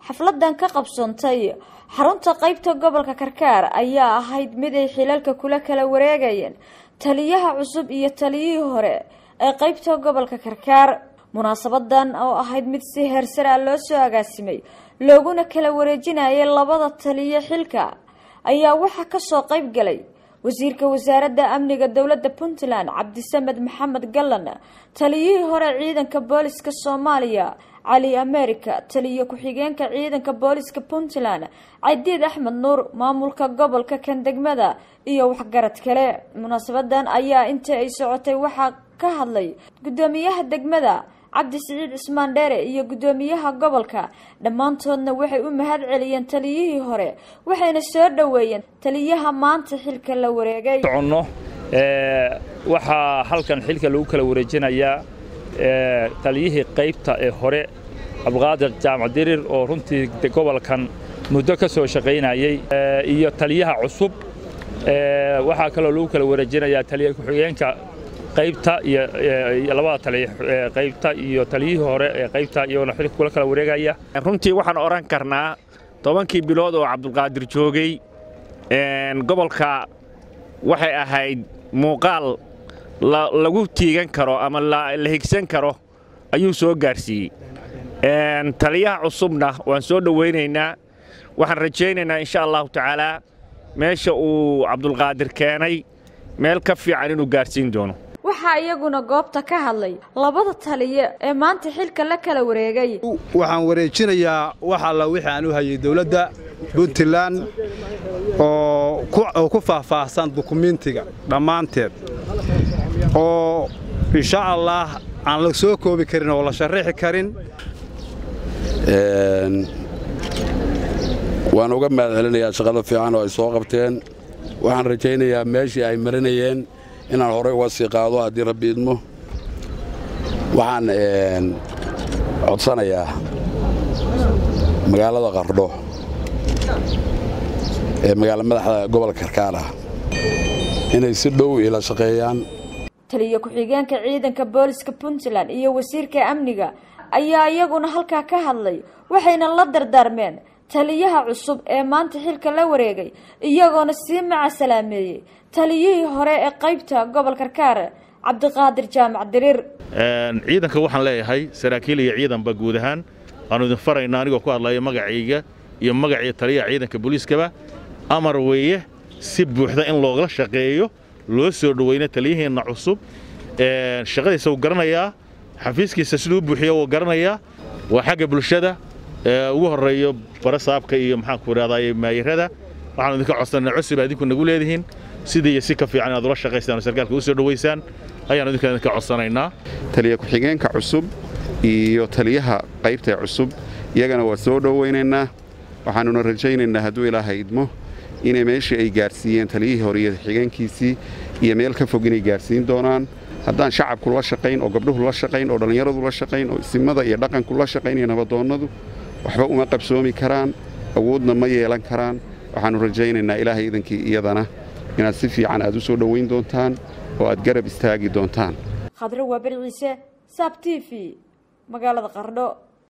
xafladan ka qabsoontay xarunta qeybta gobolka karkaar ayaa ahayd mid ay xilalka kula kala wareegayeen taliyaha cusub iyo taliyihii hore ee qeybta gobolka karkaar munaasabadan oo ahayd mid si heersar ah loo soo agaasimay looguna kala wareejinayay labada taliyo xilka ayaa waxaa kasoo qeyb galay wasiirka wasaaradda amniga dowladda puntland cabdisamed maxamed gallan taliyihii hore ciidanka booliska soomaaliya cali america taliyo ku-xigeenka ciidanka booliska puntland cadiid axmed nuur maamulka gobolka kandegmada iyo waxgarad kale munaasabadan ayaa intii ay socotay waxaa ka hadlay gudoomiyaha degmada cabdi siciid cismaan dheere iyo gudoomiyaha gobolka dhammaantoodna waxay u mahad celiyeen taliyihii hore waxayna soo dhoweeyeen taliyaha maanta xilka la wareegay soconno waxaa halkan xilka lagu kala wareejinayaa taliyihii qaybta ee hore cabdiqaadir jaamac dirir oo runtii gobolkan muddo ka soo shaqaynayey iyo taliyaha cusub waxaa kaloo lagu kala wareejinayaa taliya ku-xigeenka qaybta iyo labada taliya qaybta iyo taliyihii hore ee qaybta iyagona xilka kula kala wareegaya runtii waxaan odhan karnaa tobankii bilood oo cabdulqaadir joogay gobolka waxay ahayd muuqaal lagu tiigan karo ama la higsan karo ayuu soo gaarsiiyey taliyaha cusubna waan soo dhowaynaynaa waxaan rajaynaynaa insha allahu tacaalaa meesha uu cabdulqaadir keenay meel ka fiican inuu gaarsiin doono waxaa iyaguna goobta ka hadlay labada taliye ee maanta xilka la kala wareegay waxaan wareejinayaa wax alla wixii aan u hayay dowladda puntland oo ku faahfaahsan dukumiintiga dhammaanteed oo insha allaah aan la soo koobi karin oo la sharrixi karin waan uga mahad celinayaa shaqada fiican oo ay soo qabteen waxaan rajaynayaa meeshii ay marinayeen inaan horey uga sii qaado haddii rabbi idmo waxaan codsanayaa magaalada qardho ee magaala madaxda gobolka karkaar ah inay si dhow ila shaqeeyaan taliyo ku-xigeenka ciidanka booliska puntland iyo wasiirka amniga ayaa iyaguna halkaa ka hadlay waxayna la dardaarmeen taliyaha cusub ee maanta xilka la wareegay iyagoona sii macasalaameeyey taliyihii hore ee qaybta gobol karkaar cabdiqaadir jaamac diriir ciidanka waxaan leeyahay saraakiil iyo ciidanba guud ahaan waannu idin faraynaa anigoo ku hadlaya magacayga iyo magacii taliyaha ciidanka booliiskaba amar weeye si buuxda in loogala shaqeeyo loo soo dhoweyna taliyaheenna cusub shaqadiisa wuu garanayaa xafiiskiisa siduu buuxiyo wuu garanayaa waa xagga bulshada ugu horreeyo barasaabka iyo maxaanku idhahdaay maayirada waxaanu idinka codsanaa cusub idinku nagu leedihiin sidii iyo si ka fiican inaad ula shaqaysaan oo sarkaalka u soo dhowaysaan ayaanu idinka idinka codsanaynaa taliya ku-xigeenka cusub iyo taliyaha qaybta cusub iyagana waa soo dhowaynaynaa waxaanuna rajaynaynaa hadduu ilaaha idmo inay meeshii ay gaarsiiyeen taliyihii hore iyo xigeenkiisii iyo meel ka fog inay gaarsiin doonaan haddaan shacabku la shaqayn oo gabdhuhu la shaqayn oo dhallinyaradu la shaqayn oo isimada iyo dhaqanku la shaqayn iyo nabadoonnadu waxba uma qabsoomi karaan awoodna ma yeelan karaan waxaannu rajaynaynaa ilaahay idankii iyadana inaad si fiican aad u soo dhowayn doontaan oo aad garab istaagi doontaan khadro waa beri ciise saab t v magaalada qardho